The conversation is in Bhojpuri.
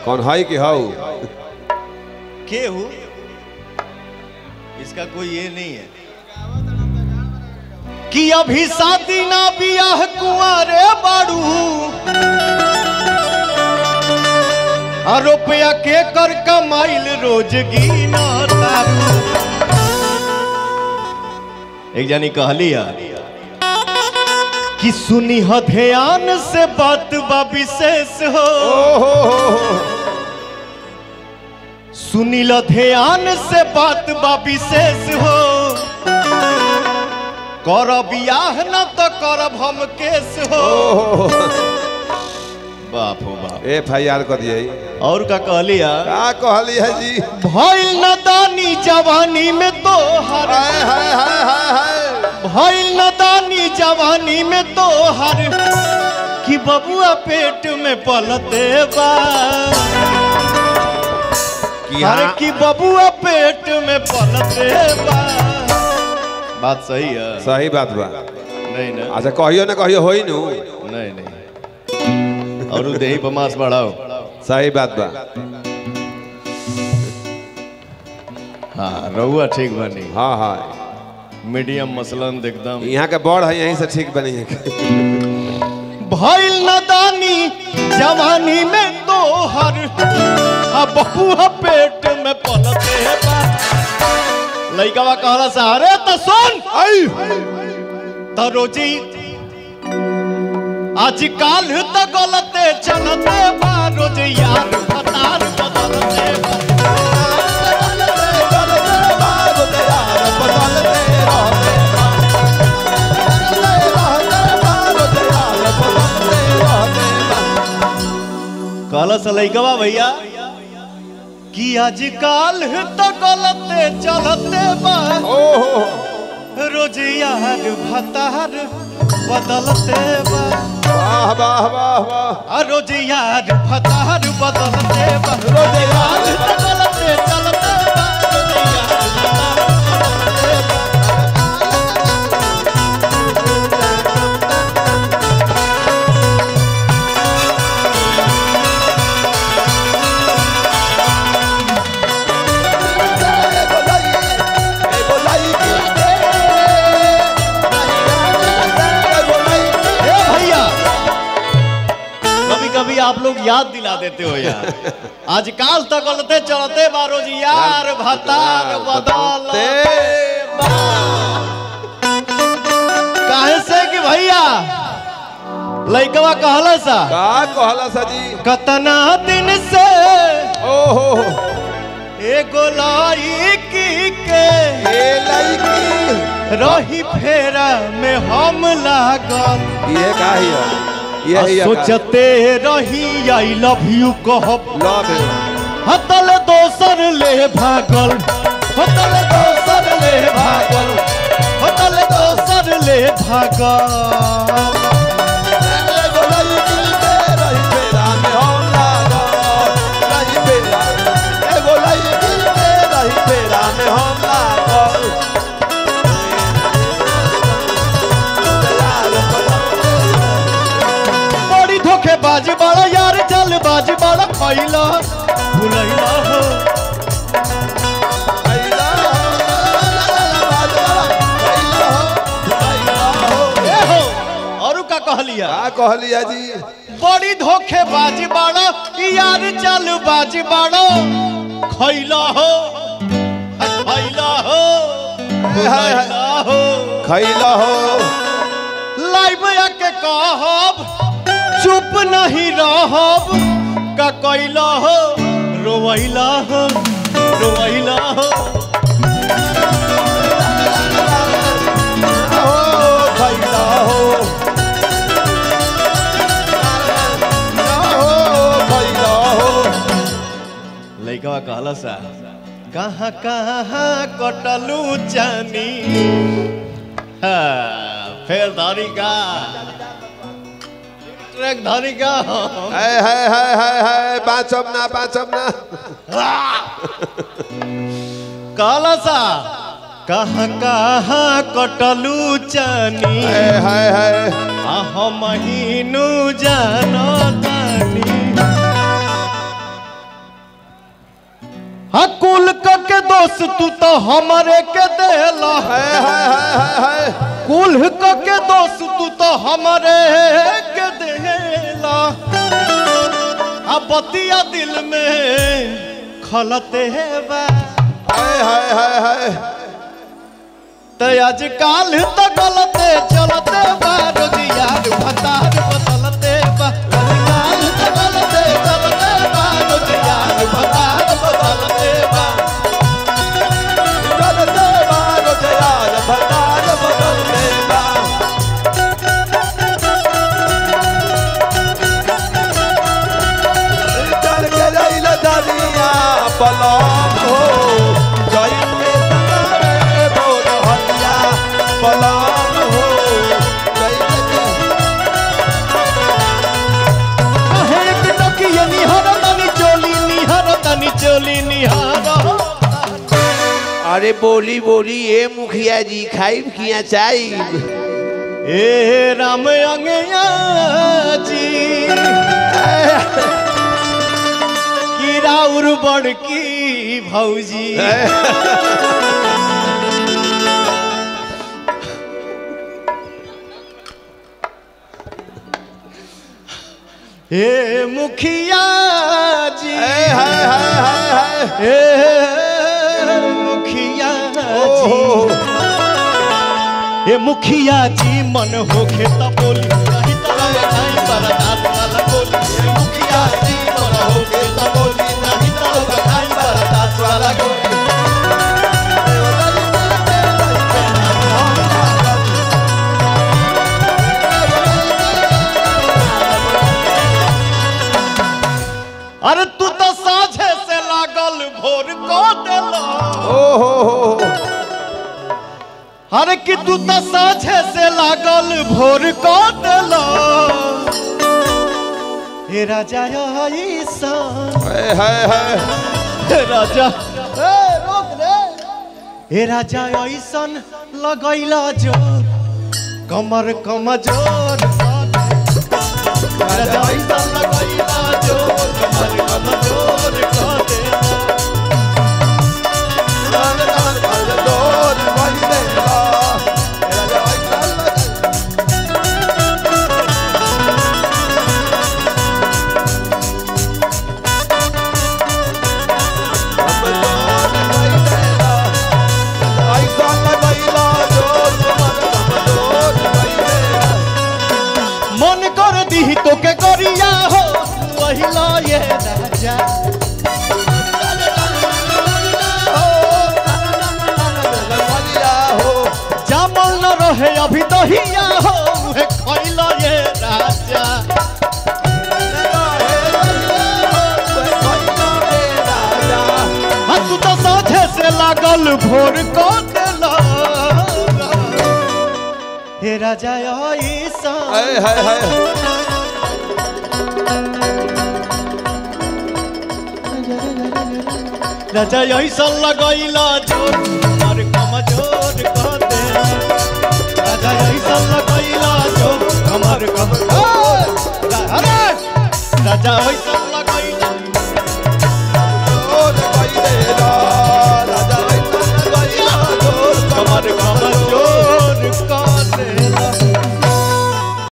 कौन है कि हाउ के हूँ इसका कोई ये नहीं है कि अभी शादी ना बियाह कुंवारे बाड़ू आ रुपया के कर कमाइल रोज गिना तारू एक जानी कहली है कि सुनी ह ध्यान से बात बा विशेष हो सुनील ध्यान से बात बा विशेष हो कर बियाह न तो करब हम केस हो बाप हो बाप एफ आई आर कर दिए और का कहलिया का कहली है जी भइल न दानी जवानी में तो हर हाय हाय हाय हाय हाय भइल न दानी जवानी में तो हर कि बबुआ पेट में पलते बा कि अरे हाँ कि बबुआ पेट में पलते बा बात सही है सही बात बा नहीं नहीं अच्छा कहियो ना कहियो होई नु नहीं नहीं और उ देही पमास बढ़ाओ सही बात बा हाँ रहुआ ठीक बनी हाँ हाँ मीडियम मसलन एकदम यहाँ के बड़ है यहीं से ठीक बनी है भइल नदानी जवानी में तो हर आ बबुआ पेट में पलते बा लइकवा कहला सा अरे तो सुन आई तो रोजी आज काल तो गलते चलते बा रोज यार फतार बदलते बा। कहला सा लइकवा भैया कि आज काल तो गलते चलते बा ओहो रोज यार भतार बदलते बा वाह वाह वाह वाह आ रोज यार भतार बदलते बा रोज यार बदलते चलते बा रोज यार भतार बदलते बा। ए भैया कभी कभी आप लोग याद दिला देते हो यार आजकल तक गलते चलते बा रोज यार भतार बदलते बा। काहे से कि भैया लइकवा कहला सा का कहला सा जी कतना दिन से ओहो एगो लड़की के ए लड़की रही फेरा में हम लागल ये का ही है ये आ ही है सोचते रही आई लव यू कहब लव यू हतल दोसर ले भागल हतल दोसर ले भागल हतल दोसर ले भागल बड़ी धोखेबाज बड़ा यार जलबाज बड़ा खैला भुलैला हो ए हो औरू का कहलिया का कहलिया जी बड़ी धोखेबाज बड़ा यार जलबाज बड़ा खैला हो खैला हो भुलैला हो खैला हो लाइव आके कहब चुप नहीं रहब का कैला हो रोवैला हो रोवैला हो खैला हो खैला हो लइकवा कहला सा कहाँ कहाँ कटलू जानी हाँ, फिर धरी का ट्रैक धरी का है है है है है पाँचब ना पाँचब ना कहला सा कहाँ कहाँ कटलू जानी है है है आह महीनू जानो तानी दोष तू तो हमरे के देला हाय हाय हाय हाय हाय कुल्ह क के दोष तू तो हमरे के देला आ बतिया दिल में खलते बा हाय हाय हाय हाय तो आज काल तो गलते चलते बा रोजियार भतार बदलते बा आज काल तो गलते चलते बा रोजियार भतार बदलते बा चलते बारो जयार भतार बदलते बा चल के रैल दरिया पलम हो जई में सतारे बोल हटिया पलम हो जई में हे एक टकिया निहार तनी चोली निहार तनी चोली निहार अरे बोली बोली ए मुखिया जी खाइब किया चाइब ए राम अंगया जी की राउर बड़की भौजी ए मुखिया जी हाय हाय हाय हाय ए मुखिया जी ए मुखिया जी मन होखे त बोली नहीं त लगाई बरदात वाला बोली ए मुखिया जी मन होखे त बोली नहीं त लगाई बरदात वाला बोली अरे तू तो साझे से लागल भोर को देला ओ हो हो अरे कि तू तो साझे से लागल भोर को देला हे राजा ईसा हाय हाय हाय हे राजा ए रोक रे हे राजा ऐसन लगैला जोर कमर कमजोर राजा ऐसन लगैला जोर कमर कमजोर कर दे डोर बन देला मेरा जवाई ऐसा लगैला जोर कमर कमजोर भइले मन कर दी तो के करिया हो वहिला ये राजा जामल न रहे अभी दहिया हो उहे खइला ये राजा हाँ तू तो साझे से लागल भोर को देला हे राजा ऐसा हाय हाय हाय राजा ऐसा लगैला जोर और कमजोर कर दे राजा ऐसा लगैला जोर कमर कमजोर अरे राजा ऐसा